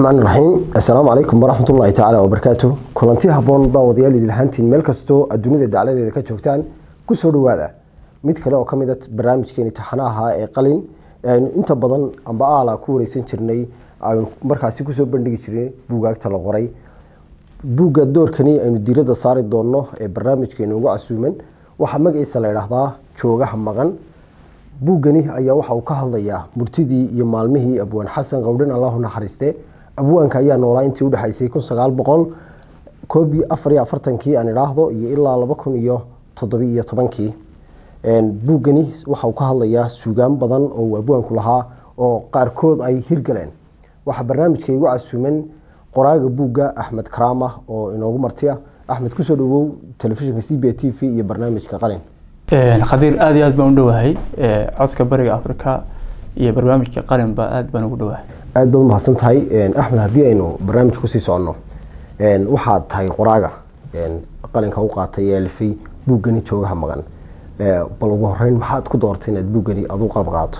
raxmaan raxiim assalaamu calaykum waraxmat ullaahi tacaala wabarakaatu kulanti haboon daawadayaal idilhaantiin meel kastoo adduunyada dacladeeda ka joogtaan kusoo dhawaada mid kale oo ka mid a barnaamijkeeni taxanaha ee qalin aynu inta badan amba aala ku wareysan jirnay aynu markaasi kusoo bandhigi jirnay buugaagta la qoray buugga doorkani aynu diiradda saari doonno ee barnaamijkeena ugu casuuman waxaa magaciisa la idhaahdaa joogaha maqan buuggani ayaa waxa uu ka hadlayaa murtidii iyo maalmihii abwaan xasan qowdhan allahu naxariiste abwaanka ayaa noolaa intii udhexaysay kun sagaal boqol koob iyo afar iyo afartankii aan idhaahdo iyo ilaa laba kun iyo toddobi iyo tobankii buuggani waxa uu ka hadlayaa suugaan badan oo uu abwaanku lahaa oo qaarkood ay hirgaleen waxaa barnaamijka igu casuuman qoraaga buugga axmed karaama oo inoogu martiya axmed kusoo dhawow telefishinka c b t v iyo barnaamijka qalin khadiir aad iyo aad baan u dhowahay codka bariga afrika iyo barnaamijka qalinba aad baan ugu dhowahay aad baad umahadsan tahay axmed haddii aynu barnaamij kusii soconno waxaad tahay qoraaga qalinka u qaatay ee alifay buuggani joogaha maqan bal ugu horeyn maxaad ku doortay inaad buuggani adu qalb qaato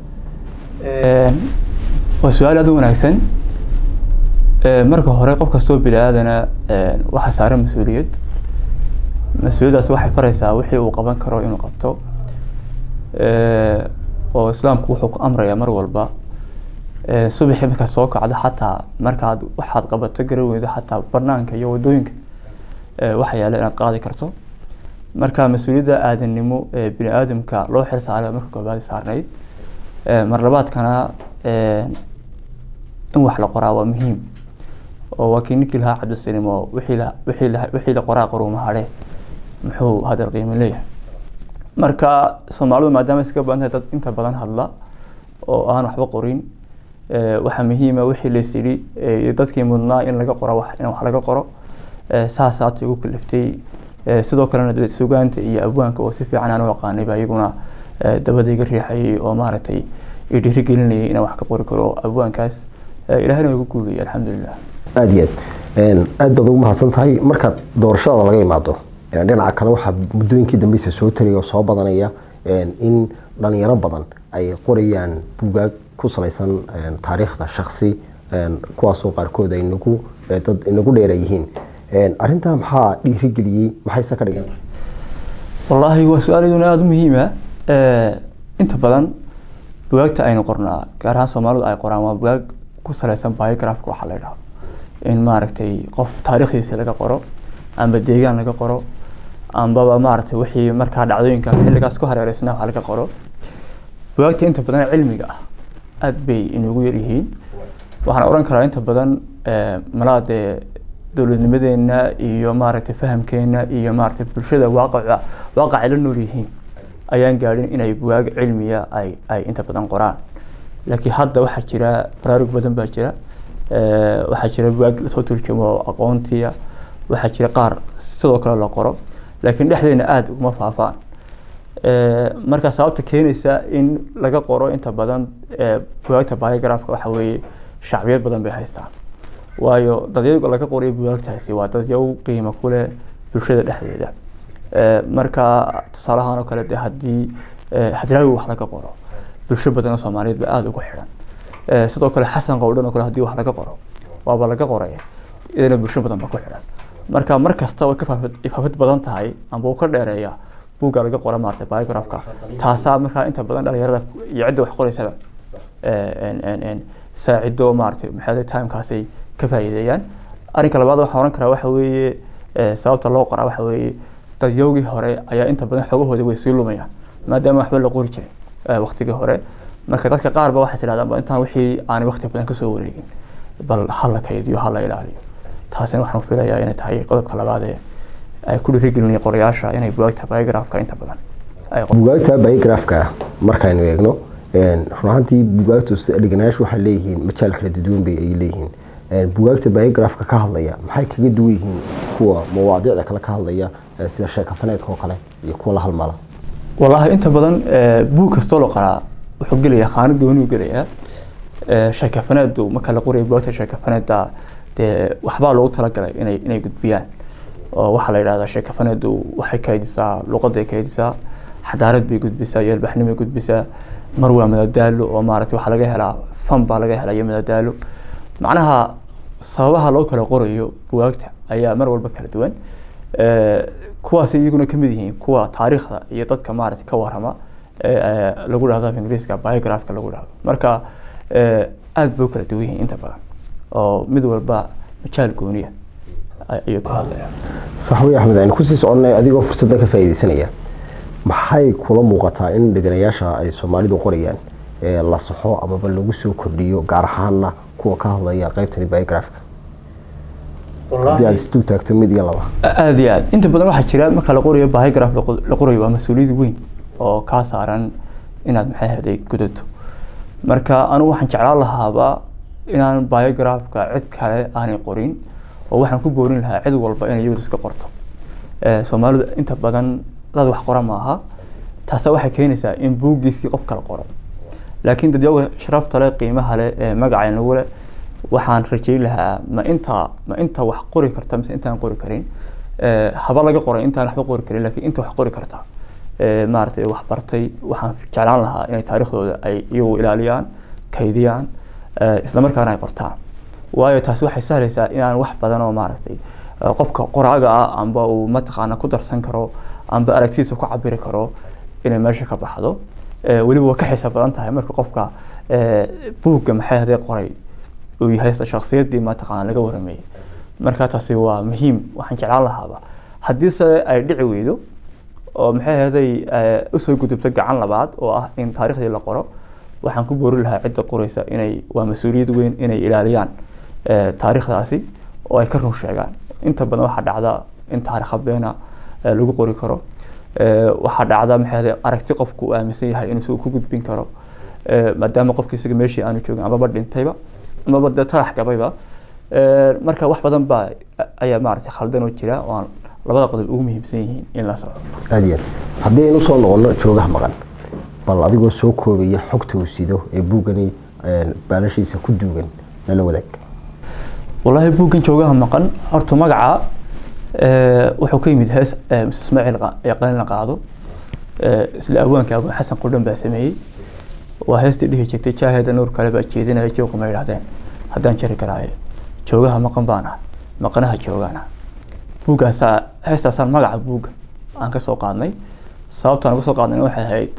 waa su-aal aad u wanaagsan marka hore qof kastoo bini aadana waxaa saaran mas-uuliyad mas-uuliyaddaas waxay faraysaa wixii uu qaban karo inuu qabto oo islaamku wuxuu ku amrayaa mar walba subaxii markaad soo kacdo xataa markaad waxaad qabato garan weydo xataa banaanka iyo wadooyinka waxa yaala inaad qaadi karto marka mas-uuliyadda aadannimo ee bini aadamka loo xil saaray marka koobaad saarnayd mar labaadkana in wax la qoraa waa muhiim oo waa kii ninkii lahaa cabdisinimo wixii la qoraa qaruuma hadhe muxuu hadal qiimo leeyahay marka soomaalidu maadaama iska badan tahay dad inta badan hadla oo aan waxba qorin waxaa muhiima wixii lays yidhi dadkii mudnaa in laga qoro in wax laga qoro saasaata igu kaliftay sidoo kalena sugaanta iyo abwaanka oo si fiican aan u aqaanay baa iyaguna dabada iga riixayay oo maaragtay i dhiirigelinayay inaan wax ka qori karo abwaankaas ilahina igu guuliyay alxamdulilah aada iyo aad aad baad ugu mahadsan tahay markaad doorashada laga imaado dhinaca kale waxaa muddooyinkii dambeysa soo taraya oo soo badanaya in dhalinyaro badan ay qorayaan buugaag ku salaysan taariikhda shaksi kuwaasoo qaarkood ay nagu dad inagu dheera yihiin arrintaa maxaa dhiirigeliyey maxayse ka dhigan tahay wallaahi waa su-aaladuna aada u muhiima inta badan bugaagta aynu qornaa gaar ahaan soomaalidu ay qoraan waa bugaag ku salaysan biografka waxaa la yidhaha in maaragtay qof taariikhdiisa laga qoro amba deegaan laga qoro ambaba maaragtay wixii markaa dhacdooyinka xilligaas ku hareereysnaa wax laga qoro bugaagta inta badan cilmiga ah aada bay inugu yaryihiin waxaan oran karaa inta badan malaa dee dowladnimadeena iyo maaragtay fahamkeena iyo maaragtay bulshada waaqaca waaqacay la nool yihiin ayaan gaadhin inay bugaag cilmiya ay ay inta badan qoraan laakiin hadda waxaa jira baraarug badan baa jira waxaa jira bugaag lasoo turjumo aqoontiya waxaa jira qaar sidoo kale la qoro laakiin dhexdeena aada uma faafaan marka sababta keenaysa in laga qoro inta badan bugaagta biografka waxa weeye shacbiyad badan bay haystaan waayo dadyaga laga qoray bugaagtaasi waa dadyaw qiimo ku leh bulshada dhexdeeda marka tusaalahaan oo kale de haddii hadraawi wax laga qoro bulsho badan oo soomaaliyeed ba aada ugu xidhan sidoo kale xasan qowdhan oo kale haddii wax laga qoro waaba laga qoray idana bulsho badan ba ku xidhan marka mar kasta way ka faafid badan tahay amba uu ka dheereeya buugga laga qora maarata biografka taasaa markaa inta badan dhalinyarada iyo cidda wax qoreysaba saacido maarata maxaa timekaasay ka faa'iideeyaan arrinka labaad waxaan oran karaa waxa weeye sababta loo qoraa waxa weeye dadyowgii hore ayaa inta badan xoogahooda way sii lumayaan maadaama waxba la qori jiray waqtigii hore marka dadka qaar ba waxay tidhahdaan intaan wixii aanay waqti badan kasoo wareegin bal ha la kaydiyo ha la ilaaliyo taasina waxaan filayaa inay tahay qodobka labaad ee ay ku dhiirigelinaya qorayaasha inay bugaagta biografka inta badan bugaagta biografka markaynu eegno run ahaantii bugaagtu dheganayaashu waxay leeyihiin majaal kala duwan bay ay leeyihiin bugaagta biografka ka hadlaya maxay kaga duwan yihiin kuwa mawaadiicda kale ka hadlaya sida sheekafaneedka oo kale iyo kuwa la halmala wallaahi inta badan buug kastoo la qoraa wuxuu gelayaa khaanad gooni u gelayaa sheekafaneedu marka la qorayo bugaagta sheekafaneeda dee waxbaa loogu talagalay inay inay gudbiyaan oo waxaa la yidhahdaa sheekafaneedu waxay kaydisaa luqaday kaydisaa xadaarad bay gudbisaa iyo albaxnimay gudbisaa mar waa madadaalo oo maaragtay waxaa laga helaa fan baa laga helaa iyo madadaalo macnaha sababaha loo kala qorayo bugaagta ayaa mar walba kala duwan kuwaas iyaguna kamid yihiin kuwa taariikhda iyo dadka maarata ka warama lagu dhahdo af ingiriiska biographka lagu dhahdo marka aada bay u kala duwan yihiin inta badan oo mid walba majaal gooniya ayuu ka hadlaya saxwi axmed aynu kusii soconnay adigoo fursadda ka faa'iidaysanaya maxay kula muuqataa in dheganayaasha ay soomaalidu qorayaan ee la saxo amaba lagu soo kordhiyo gaar ahaanna kuwa ka hadlaya qaybtani biographka haddii aad isdul taagto mid iyo laba aada iyo aad inta badan waxaa jira marka la qorayo biograph la qorayo waa mas-uuliyad weyn oo kaa saaran inaad maxay haday gudato marka anigu waxaan jeclaan lahaaba inaan biographka cid kale aanay qorin oo waxaan ku boorin lahaa cid walba inay iyadu iska qorto soomaalidu inta badan dad wax qora maaha taasa waxay keenaysaa in buuggiisii qof kala qoro laakiin dad yaga sharafta leh qiimaha leh ee magaca nagu leh waxaan rajeyn lahaa ma inta ma inta wax qori karta mise intaan qori karin haba laga qoray intaan waxba qori karin laakiin inta wax qori karta maaragtay wax bartay waxaan jeclaan lahaa inay taariikhdooda ay iyagu ilaaliyaan kaydiyaan islamarkaana ay qortaan waayo taasi waxay sahlaysaa inaan wax badan oo maaragtay qofka qoraaga ah amba uu mataqaana ku darsan karo amba aragtidiisa ku cabiri karo inay meesha ka baxdo weliba waa ka xiisa badan tahay marka qofka buugga maxay hadee qoray uu yahay shaksiyadii mataqaana laga warameeyey marka taasi waa muhiim waxaan jeclaan lahaaba haddii se ay dhici weydo oo maxay ahaday usoo gudubto gacan labaad oo ah in taariikhdii la qoro waxaan ku boori lahaa cidda qoreysa inay waa mas-uuliyad weyn inay ilaaliyaan taariikhdaasi oo ay ka run sheegaan inta badan waxaa dhacda in taarikh habeena lagu qori karo waxaa dhacda maxay ahaday aragti qofku uu aaminsan yahay inuu isagu ku gudbin karo maadaama qofki isaga meeshii aanu joogin amaba dhintayba amaba dee tarax gabayba marka wax badan baa ayaa maaragtay khaldan oo jira oo aan labada qodob ugu muhiimsan yihiin in la soco aada iyo aad haddii aynu soo noqono joogaha maqan bal adigoo soo koobaya xogta uu sido ee buuggani baalashiisa ku duugan nala wadaag wallaahi buuggan joogaha maqan horta magaca wuxuu ka yimid hees mise ismaaciil ee qalin la qaado isla awaanka abuu xasan qudhan baa sameeyey waa heestii dhihi jirtay jaaheeda nuur kale baa jeedinaya jooga ma yidhahdeen haddaan jari karaaye joogaha maqan baan ah maqanaha joogaana buuggaasaa heestaasaan magaca buugga aan ka soo qaadnay sababtaan uga soo qaadnay waxay ahayd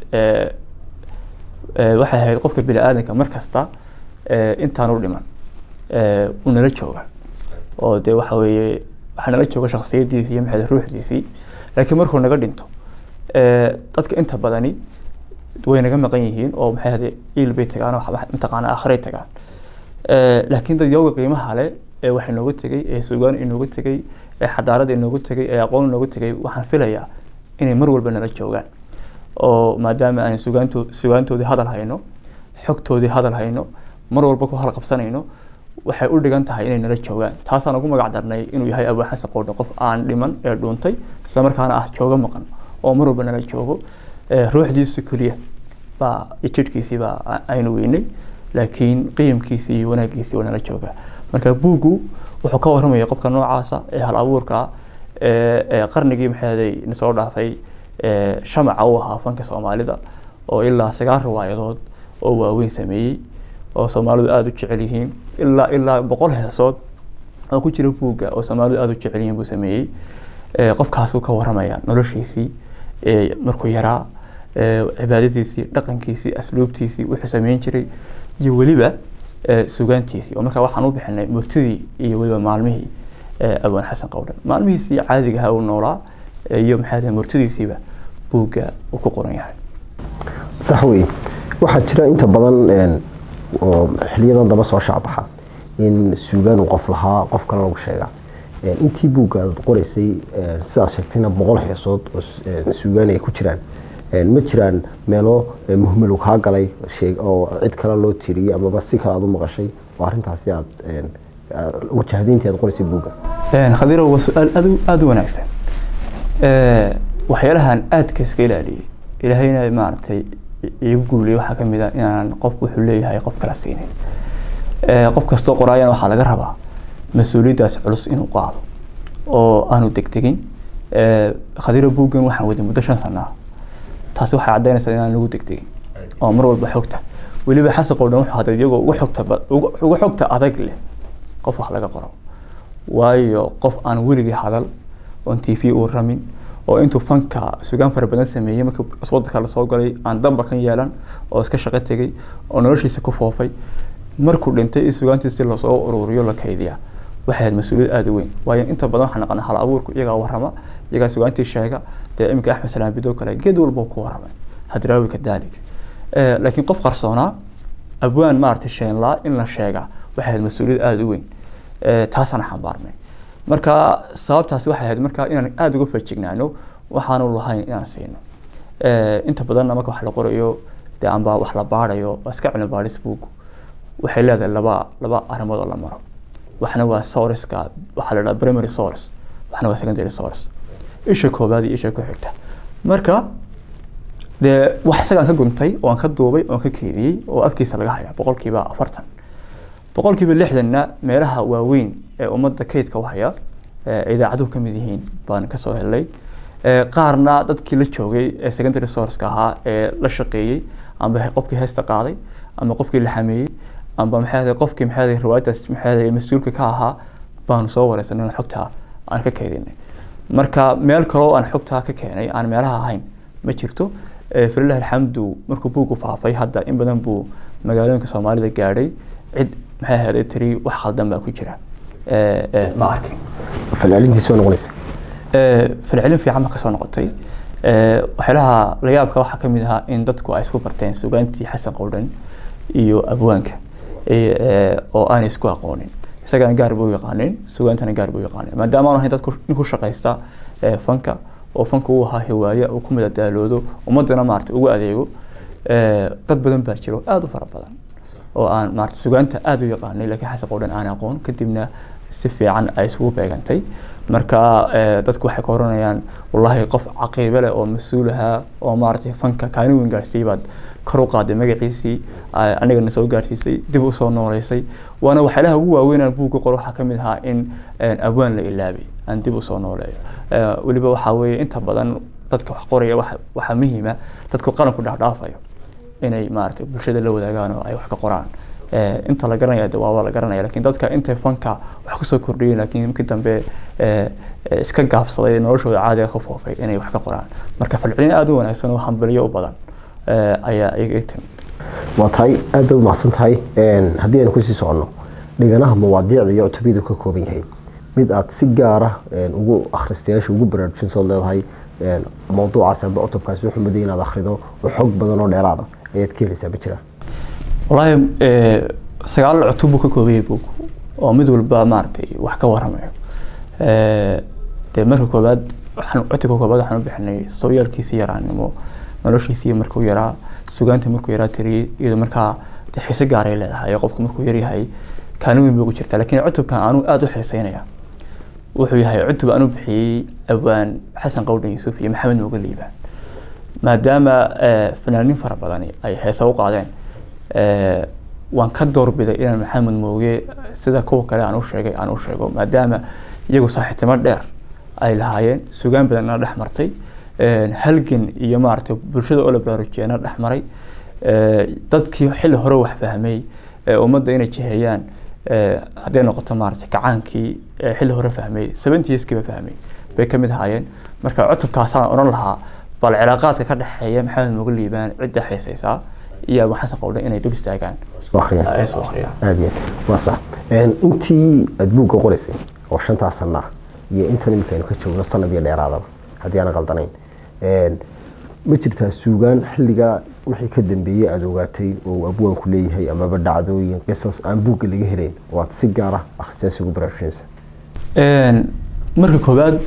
waxay ahayd qofka bini aadanka mar kasta intaan u dhiman uu nala jooga oo dee waxa weeye waxaa nala jooga shaksiyadiisii iyo maxay ruuxdiisii laakiin markuu naga dhinto dadka inta badani way naga maqan yihiin oo maxay ahde iil bay tagaan oo mataqaana aakhiray tagaan laakiin dad yooga qiimaha leh ee wax inooga tegay ee sugaan inooga tegay ee xadaarada inooga tegay ee aqoon inooga tegay waxaan filayaa inay mar walba nala joogaan oo maadaama aan sugaanto sugaantoodii hadal hayno xogtoodii hadal hayno mar walba ku halqabsanayno waxay u dhigan tahay inay nala joogaan taasaan ugu magac darnay inuu yahay abuu xasan qoodhe qof aan dhiman ee dhuuntay isla markaana ah jooga maqan oo mar walba nala joogo ruuxdiisu keliya baa jidhkiisii baa aynu weynay laakiin qiyamkiisii iyo wanaagiisii waa nala joogaa marka buuggu wuxuu ka waramaya qofka noocaasa ee hal abuurka ee qarnigii maxaaday nasoo dhaafay shamaca u ahaa fanka soomaalida oo ilaa sagaal riwaayadood oo waaweyn sameeyey oo soomaalidu aada u jecel yihiin ilaa ilaa boqol heesood oo ku jira buugga oo soomaalidu aada u jecel yihiin buu sameeyey qofkaasuu ka waramaya noloshiisii markuu yaraa cibaadadiisii dhaqankiisii asluubtiisii wuxuu sameyn jiray iyo weliba sugaantiisii oo markaa waxaan u bixinay murtidii iyo weliba maalmihii abaan xasan qowdhan maalmihiisii caadiga ahaa uu noolaa iyo maxaa murtidiisiiba buugga uu ku qoran yahay sax wey waxaa jira inta badan oo xiliyadan daba soo shacbaxa in suugaan uu qof lahaa qof kale lagu sheegaa intii buugga aad qoraysay sidaad sheegtayna boqol heesood oo suugaan ay ku jiraan ma jiraan meelo muhmel kaa galay oo cid kale loo tiriyey amaba si kale aad u maqashay oo arrintaasi aad wajahdayntii aad qoraysay buugga khadiiro waa su-aal aad aada u wanaagsan waxyaalahan aadka iska ilaaliyey ilaahayna maaragtay iigu guuliyey waxaa ka mid ah inaan qof wuxuu leeyahay qof kala siinin qof kastoo qoraayana waxaa laga rabaa mas-uuliyaddaas culus inuu qaado oo aanu degdegin khadiiro buuggan waxaan waday muddo shan sana ah taasi waxay caddaynaysaa inaan lagu degdegin oo mar walba xogta weliba xasan qowdhan wuxuu hadlay iyagoo ugu xogta ugu xogta adag leh qof wax laga qoro waayo qof aan weligii hadal oon t v uu ramin oo intuu fanka sugaan fara badan sameeyey markii wadanka lasoo galay aan damba kan yeelan oo iska shaqo tegey oo noloshiisa ku foofay markuu dhintay in sugaantiisi lasoo ururiyo la kaydiya waxay ahayd mas-uuliyad aada u weyn waayo inta badan waxaa naqana hal abuurku iyagaa warrama iyagaa sugaantii sheega dee iminka axmed salaam bidoo kale geed walba ku warramay hadraawi kadalik laakiin qof qarsoonaa abwaan maaragtay sheenlaa in la sheega waxay ahayd mas-uuliyad aada u weyn taasaan xambaarnay marka sababtaasi waxay ahayd marka inaan aada uga fajignaano waxaanu lahayn inaan siino inta badanna marka wax la qorayo dee amba wax la baarayo waa iska cilmi baaris buug waxay leedahay laba laba arrimood oo la maro waxna waa sourceka waxaa la dhaha primary source waxna waa secondary source isha koobaad iyo isha ku xigta marka dee wax isagaan ka guntay oo aan ka duubay oo aan ka keediyey oo afkiisa laga haya boqolkiiba afartan boqolkiiba lixdanna meelaha waaweyn ee ummadda kaydka u haya idaacaduhu ka mid yihiin baan kasoo helnay qaarna dadkii la joogay ee secondary sourceka ahaa ee la shaqeeyey amba qofkii heesta qaaday ama qofkii la xameeyey amba maxay qofkii maxay riwaayadaas maxay mas-uulka ka ahaa baanu soo wareysanay xogtaa aan ka keedinay marka meel kaloo aan xogtaa ka keenay aan meelaha ahayn ma jirto falilah alxamdu markuu buugu faafay hadda in badan buu magaalooyinka soomaalida gaadhay cid maxay ahayd tiri wax khaldan baa ku jira ma arkin falcelintiisa waa noqonaysa falcelin fiican ba kasoo noqotay waxyaalaha la yaabka waxaa kamid ahaa in dadku ay isku barteen sugaantii xasan qowdhan iyo abwaanka oo aanay isku aqoonin isagana gaar buu yaqaanin sugaantana gaar buu yaqaanin maadaama aan ahayn dadku nin ku shaqaysta fanka oo fanka uu ahaa hiwaaye uu ku madadaaloodo ummadana maarata ugu adeego dad badan baa jiro aada u fara badan oo aan maarata sugaanta aada u yaqaanay laakiin xasan qowdhan aan aqoon kadibna si fiican ay isugu beegantay marka dadku waxay ka oranayaan wallahi qof caqiibe leh oo mas-uul ahaa oo maaragtay fanka kaalin weyn gaarsiiyey baad kor u qaaday magaciisii anigana soo gaarsiisay dib u soo nooleysay waana waxyaalaha ugu waaweyn aan buugga qoro waxaa kamid ahaa in abwaan la ilaabay aan dib u soo nooleeyo weliba waxaa weeye inta badan dadka wax qoraya waxaa muhiima dadku qaranku dhaafdhaafayo inay maaragtay bulshada la wadaagaan oo ay wax ka qoraan inta la garanaya de waaba la garanaya lakin dadka intay fanka wax kusoo kordhiyeen lakin markii dambe iska gaabsaday noloshooda caadiga ka foofay inay wax ka qoraan marka falcelin aada u wanaagsan oo hambaliyo u badan ayaa iga timid waa tahay aad baad umahadsan tahay haddii aynu kusii soconno dhiganaha mawaadiicda iyo cutubiyadu ka kooban yahay mid aad si gaara ugu akhristayaasha ugu baraarujinsood leedahay mawduucaas amba cutubkaasi wuxuu muday inaad akhrido oo xog badan oo dheeraada ayaad ka helaysaa ma jiraan wallaahi sagaal cutub buu ka koobayay buug oo mid walba maaragtay wax ka waramayo dee marka koobaad waxaan cutubka koobaad waxaan u bixinay sooyaalkiisii yaraanimo noloshiisii markuu yaraa sugaanta markuu yaraa tiriyey iyadoo markaa dee xiise gaaray leedahay qofku markuu yaryahay kaalin weyn buu ku jirtaa laakiin cutubkan anuu aada u xiiseynaya wuxuu yahay cutub aan u bixiyey abwaan xasan qowdhan yuusuf iyo maxamed moga liibaan maadaama fanaaniin fara badani ay heesa u qaadeen waan ka doorbiday inaan maxamed mooge sida kuwa kale aan u sheegay aan u sheego maadaama iyagu saaxiibtimo dheer ay lahaayeen sugaan badanna dhex martay halgan iyo maaragtay bulshada oo la baraarujiyana dhex maray dadkii xilli hore wax fahmay ummadda inay jiheeyaan hadday noqoto maaragtay kacaankii xilli hore fahmay seventieskiiba fahmay bay ka mid ahaayeen marka cutubkaasaan odhan lahaa bal cilaaqaadka ka dhexeeya maxamed moga liibaan cidda xiisaysaa iyo abu xasan qowdhan inay dul istaagaan ay soo akhriyaan aad iyo waa sax intii aad buugga qoraysay oo shantaa sana ah iyo intan imika aynu ka joogno sanad iyo dheeraadaba haddii aanan qaldanayn ma jirtaa suugaan xilligaa wixii ka dambeeyey aada ogaatay oo uu abwaanku leeyahay amaba dhacdooyin qisas aan buugga laga helayn oo aad si gaara akhristayaasha ugu baraarujinaysa marka koowaad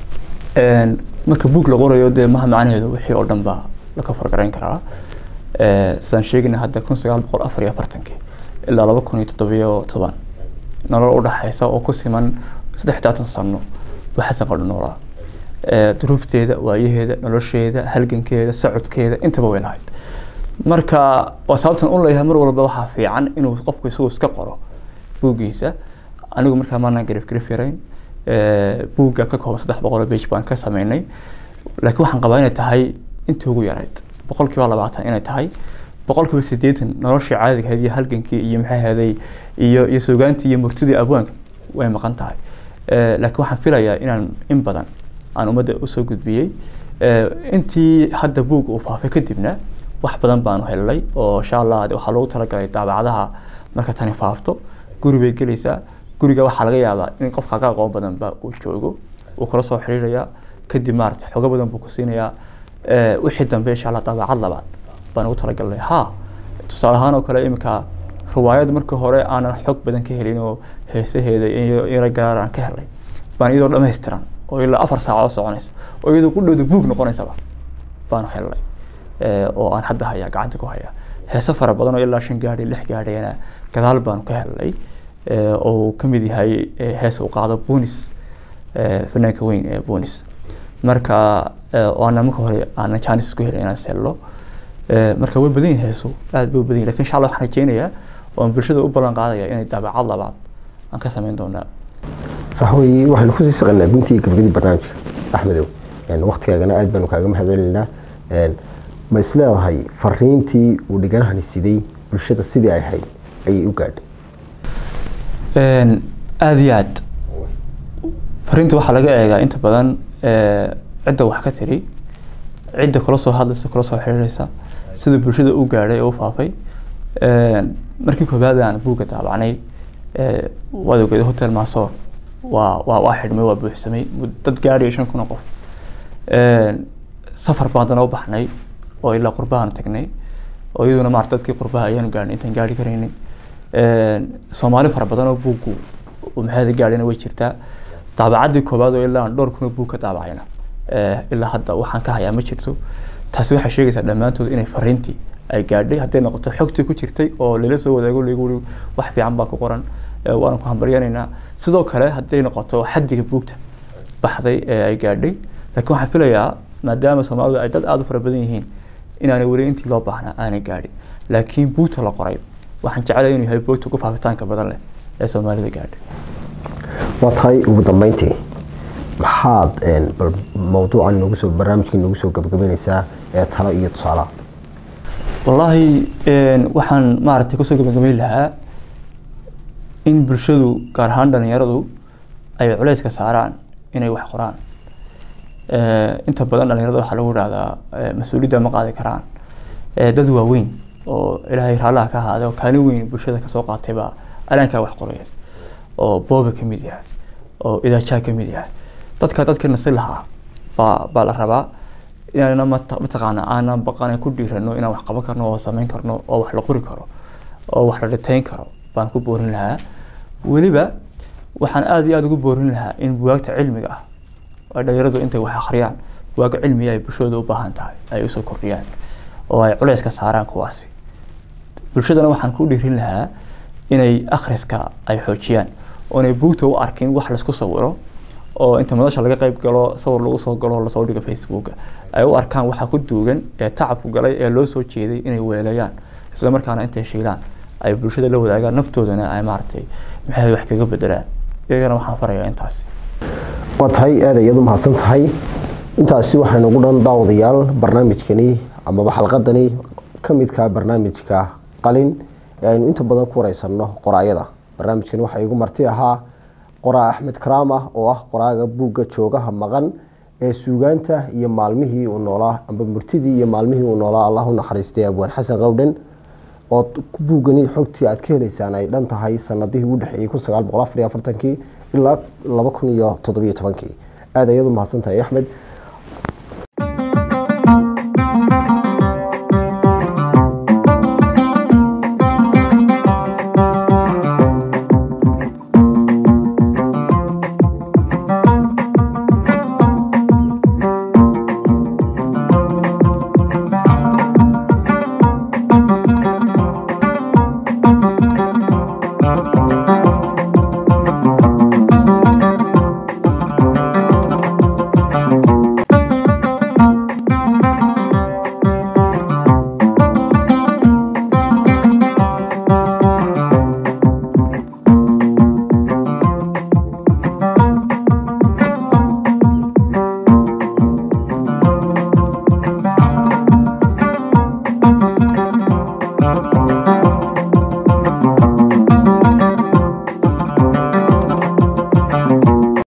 marka buug la qorayo dee maha macnaheedu wixii oo dhan baa la ka fargarayn karaa sidaan sheegayna hadda kun sagaal boqol afar iyo afartankii ilaa laba kun iyo toddobiyo toban nolol u dhaxaysa oo ku siman saddex taatan sano buu xasan qodho noolaa duruufteeda waayaheeda nolosheeda halgankeeda socodkeeda intaba way lahayd marka waa sababtan u leeyahay mar walba waxaa fiican inuu qofku isagu iska qoro buuggiisa anigu markaa maanaan garif garif yarayn buugga ka kooban saddex boqol oo bage baan ka sameynay laakiin waxaan qabaa inay tahay intii ugu yarayd boqolkiiba labaatan inay tahay boqolkiiba siddeetan noloshii caadiga ahayd iyo halgankii iyo maxay ahaday iyo iyo suugaantii iyo murtidii abwaanka way maqan tahay laakiin waxaan filayaa inaan in badan aan ummadda usoo gudbiyey intii hadda buug uu faafay kadibna wax badan baanu helnay oo insha allah waxaa loogu talagalay daabacadaha marka tani faafto guri bay gelaysaa guriga waxaa laga yaabaa in qofka ka aqoon badanba uu joogo uu kala soo xiriirayaa kadib maarata xogo badan buu ku siinayaa wixii dambe insha allah daabacad labaad baan ugu talagalnay ha tusaale ahaan oo kale iminka riwaayad markii hore aanan xog badan ka helin oo heesaheeda iyo ira garaar aan ka helnay baan iyadoo dhammaystiran oo ilaa afar saacadood soconaysa oo iyadoo ku dhowda buug noqonaysaba baanu helnay oo aan hadda hayaa gacanta ku hayaa heese fara badan oo ilaa shan gaadhi lix gaadhiyana gadaal baanu ka helnay oo uu ka mid yahay hees uu qaado bunis fanaanka weyn ee bunis marka oo aanan marka hore aanan jaanis isku helin inaan sello marka way badan yihin heesu aad bay u badan yihin lakin insha allah waxaan rajeynayaa oon bulshada u ballan qaadaya inay daabacad labaad aan ka sameyn doonaa sax wey waxaanu kusii saqanaa guntii gabagadi barnaamijka axmedow waktigaagana aad baanu kaaga mahadcelinaynaa ma is leedahay fariintii uu dhiganahani siday bulshada sidii ay ahayd ayay u gaadhay aada iyo aad fariinta waxaa laga eegaa inta badan cidda wax ka tiri cidda kula soo hadlaysa kula soo xiriiraysa sida bulshada u gaadhay ee u faafay markii koobaad aan buugga daabacnay waad ogeed hotel maasoor waa waa waa xidhmay waa buuxsamay dad gaadhaya shan kun oo qof safar baan haddana u baxnay oo ilaa qurbahaan tagnay oo iyaduna maarata dadkii qurbaha ayaanu gaadhnay intaan gaadhi karaynay soomaali fara badan oo buuggu maxaada gaadhina way jirtaa daabacaddii koobaad oo ilaa aan dhowr kun oo buug ka daabacayna ilaa hadda waxaan ka hayaa ma jirto taasi waxay sheegaysaa dhammaantood inay fariintii ay gaadhay hadday noqoto xogtii ku jirtay oo lala soo wadaago lagu wuri wax fiican baa ku qoran waana ku hambaryanaynaa sidoo kale hadday noqoto xaddiga buugta baxday ee ay gaadhay laakiin waxaan filayaa maadaama soomaalidu ay dad aada u fara badan yihiin inaanay weli intii loo baahnaa aanay gaadhin laakiin buugta la qoray waxaan jeclaya inuu yahay buugta ugu faafitaanka badan leh ee soomaalida gaadhay waa tahay ugu dambeyntii maxaad bal mawduucan noogu soo barnaamijkii noogu soo gabagabeynaysaa ee talo iyo tusaalaha wallaahi waxaan maaragtay kusoo gabagabeyn lahaa in bulshadu gaar ahaan dhalinyaradu ay culeyska saaraan inay wax qoraan inta badan dhalinyarada waxaa lagu dhahdaa mas-uuliyadda ma qaadi karaan dad waaweyn oo ilaahay raallaha ka ahaaday oo kaalin weyn bulshada kasoo qaatay baa alaankaa wax qoraya oo booba ka mid yahay oo idaajaa ka mid yahay dadka dadka nasi lahaa baa baa la rabaa inaana mataqaana aanan baqan ku dhiirano inaan wax qaban karno oo samayn karno oo wax la qori karo oo wax la dhitayn karo baan ku boorin lahaa weliba waxaan aada iyo aada ugu boorin lahaa in buwaagta cilmiga ah ay dhalinyaradu intay wax akhriyaan buwaag cilmiga ay bulshada u baahan tahay ay usoo kordhiyaan oo ay culeys ka saaraan kuwaasi bulshadana waxaan ku dhiirin lahaa inay akhriska ay xoojiyaan oonay buugta u arkin wax laisku sawiro oo inta madasha laga qayb galo sawir lagu soo galo lasoo dhigo facebooka ay u arkaan waxa ku duugan ee tacabku galay ee loo soo jeeday inay weelayaan isla markaana intay shiilaan ay bulshada la wadaagaan naftoodana ay maaragtay maxay wax kaga bedelaan iyagana waxaan farayaa intaasi waa tahay aad ayaad u mahadsan tahay intaasi waxaynu ugu dhan daawadayaal barnaamijkani amaba xalqadani ka midka barnaamijka qalin ee aynu inta badan ku wareysanno qoraayada barnaamijkani waxaa igu marti ahaa qoraa axmed karaam ah oo ah qoraaga buugga joogaha maqan ee suugaanta iyo maalmihii uu noolaa amba murtidii iyo maalmihii uu noolaa allah u naxariistay abwaan xasan qowdhen oo buuggani xogtii aad ka heleysaan ay dhan tahay sanadihii u dhexeeyey kun sagaal boqol afar iyo afartankii ilaa laba kun iyo toddobiyo tobankii aad ayaad u mahadsan tahay axmed